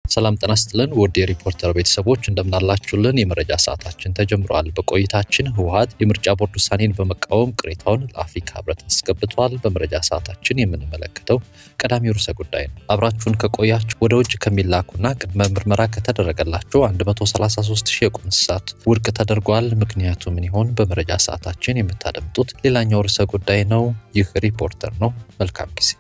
ሰላም ጤና ይስጥልን ውድ የሪፖርተር ቤተሰቦች እንደምናላችሁልን የመረጃ ሰዓታችን ተጀምሯል። በቆይታችን ህወሓት የምርጫ ቦርድ ውሳኔን በመቃወም ቅሬታውን ለአፍሪካ ህብረት አስገብቷል። በመረጃ ሰዓታችን የምንመለከተው ቀዳሚው ርዕሰ ጉዳይ ነው። አብራችሁን ከቆያችሁ ወደ ውጭ ከሚላኩና ቅድመ ምርመራ ከተደረገላቸው 133 ሺህ የቁም እንስሳት ውድቅ ተደርጓል። ምክንያቱ ምን ይሆን? በመረጃ ሰዓታችን የምታደምጡት ሌላኛው ርዕሰ ጉዳይ ነው። ይህ ሪፖርተር ነው። መልካም ጊዜ።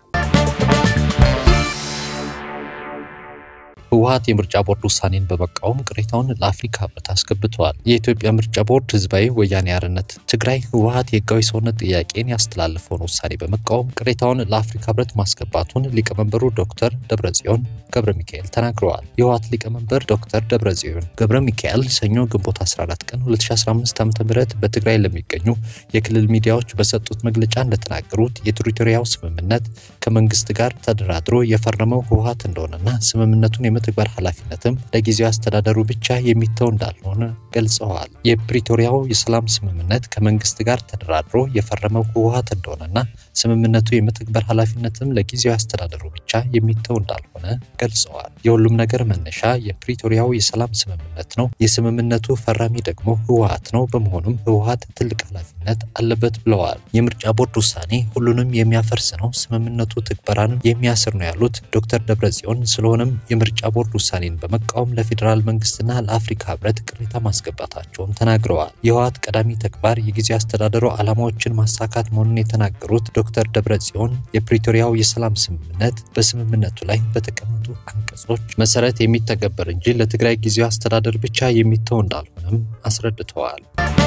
ህወሓት የምርጫ ቦርድ ውሳኔን በመቃወም ቅሬታውን ለአፍሪካ ህብረት አስገብተዋል። የኢትዮጵያ ምርጫ ቦርድ ህዝባዊ ወያኔ ሓርነት ትግራይ ህወሓት የህጋዊ ሰውነት ጥያቄን ያስተላለፈውን ውሳኔ በመቃወም ቅሬታውን ለአፍሪካ ህብረት ማስገባቱን ሊቀመንበሩ ዶክተር ደብረጽዮን ገብረ ሚካኤል ተናግረዋል። የህወሓት ሊቀመንበር ዶክተር ደብረጽዮን ገብረ ሚካኤል ሰኞ ግንቦት 14 ቀን 2015 ዓ.ም በትግራይ ለሚገኙ የክልል ሚዲያዎች በሰጡት መግለጫ እንደተናገሩት የፕሪቶሪያው ስምምነት ከመንግስት ጋር ተደራድሮ የፈረመው ህወሓት እንደሆነና ስምምነቱን የመተግበር ኃላፊነትም ለጊዜው አስተዳደሩ ብቻ የሚተው እንዳልሆነ ገልጸዋል። የፕሪቶሪያው የሰላም ስምምነት ከመንግስት ጋር ተደራድሮ የፈረመው ህወሓት እንደሆነና ስምምነቱ የመተግበር ኃላፊነትም ለጊዜው አስተዳደሩ ብቻ የሚተው እንዳልሆነ ገልጸዋል። የሁሉም ነገር መነሻ የፕሪቶሪያው የሰላም ስምምነት ነው። የስምምነቱ ፈራሚ ደግሞ ህወሓት ነው። በመሆኑም ህወሓት ትልቅ ኃላፊነት አለበት ብለዋል። የምርጫ ቦርድ ውሳኔ ሁሉንም የሚያፈርስ ነው፣ ስምምነቱ ትግበራንም የሚያስር ነው ያሉት ዶክተር ደብረጽዮን ስለሆነም የምርጫ ቦርድ ውሳኔን በመቃወም ለፌዴራል መንግስትና ለአፍሪካ ህብረት ቅሬታ ማስገባታቸውን ተናግረዋል። የህወሓት ቀዳሚ ተግባር የጊዜ አስተዳደሩ ዓላማዎችን ማሳካት መሆኑን የተናገሩት ዶክተር ደብረጽዮን የፕሪቶሪያው የሰላም ስምምነት በስምምነቱ ላይ በተቀመጡ አንቀጾች መሰረት የሚተገበር እንጂ ለትግራይ ጊዜያዊ አስተዳደር ብቻ የሚተው እንዳልሆነም አስረድተዋል።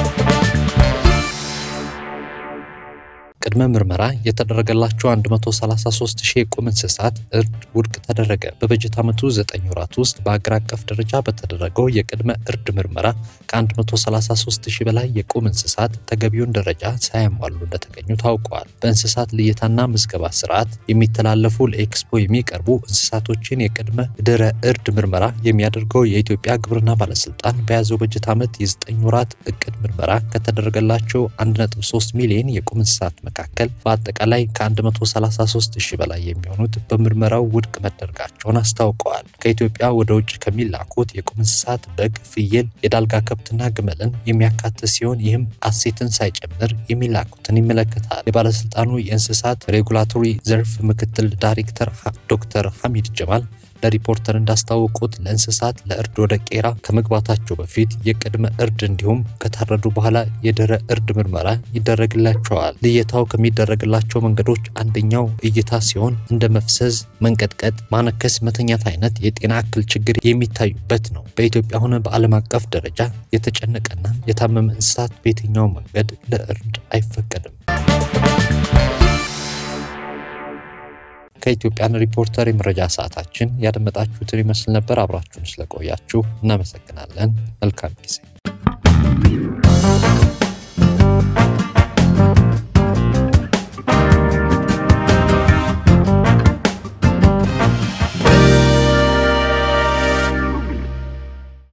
ቅድመ ምርመራ የተደረገላቸው 133 ሺህ የቁም እንስሳት እርድ ውድቅ ተደረገ። በበጀት ዓመቱ 9 ወራት ውስጥ በአገር አቀፍ ደረጃ በተደረገው የቅድመ እርድ ምርመራ ከ133 ሺህ በላይ የቁም እንስሳት ተገቢውን ደረጃ ሳያሟሉ እንደተገኙ ታውቀዋል። በእንስሳት ልየታና ምዝገባ ስርዓት የሚተላለፉ ለኤክስፖ የሚቀርቡ እንስሳቶችን የቅድመ ድረ እርድ ምርመራ የሚያደርገው የኢትዮጵያ ግብርና ባለስልጣን በያዘው በጀት ዓመት የ9 ወራት እቅድ ምርመራ ከተደረገላቸው 1.3 ሚሊዮን የቁም እንስሳት መካከል በአጠቃላይ ከ133 ሺህ በላይ የሚሆኑት በምርመራው ውድቅ መደረጋቸውን አስታውቀዋል። ከኢትዮጵያ ወደ ውጭ ከሚላኩት የቁም እንስሳት በግ፣ ፍየል፣ የዳልጋ ከብትና ግመልን የሚያካትት ሲሆን ይህም አሴትን ሳይጨምር የሚላኩትን ይመለከታል። የባለስልጣኑ የእንስሳት ሬጉላቶሪ ዘርፍ ምክትል ዳይሬክተር ዶክተር ሐሚድ ጀማል ለሪፖርተር እንዳስታወቁት ለእንስሳት ለእርድ ወደ ቄራ ከመግባታቸው በፊት የቅድመ እርድ እንዲሁም ከታረዱ በኋላ የድህረ እርድ ምርመራ ይደረግላቸዋል። ልየታው ከሚደረግላቸው መንገዶች አንደኛው እይታ ሲሆን እንደ መፍሰዝ፣ መንቀጥቀጥ፣ ማነከስ፣ መተኛት አይነት የጤና እክል ችግር የሚታዩበት ነው። በኢትዮጵያ ሆነ በዓለም አቀፍ ደረጃ የተጨነቀና የታመመ እንስሳት በየትኛው መንገድ ለእርድ አይፈቀድም። ከኢትዮጵያን ሪፖርተር የመረጃ ሰዓታችን ያደመጣችሁትን ይመስል ነበር። አብራችሁን ስለቆያችሁ እናመሰግናለን። መልካም ጊዜ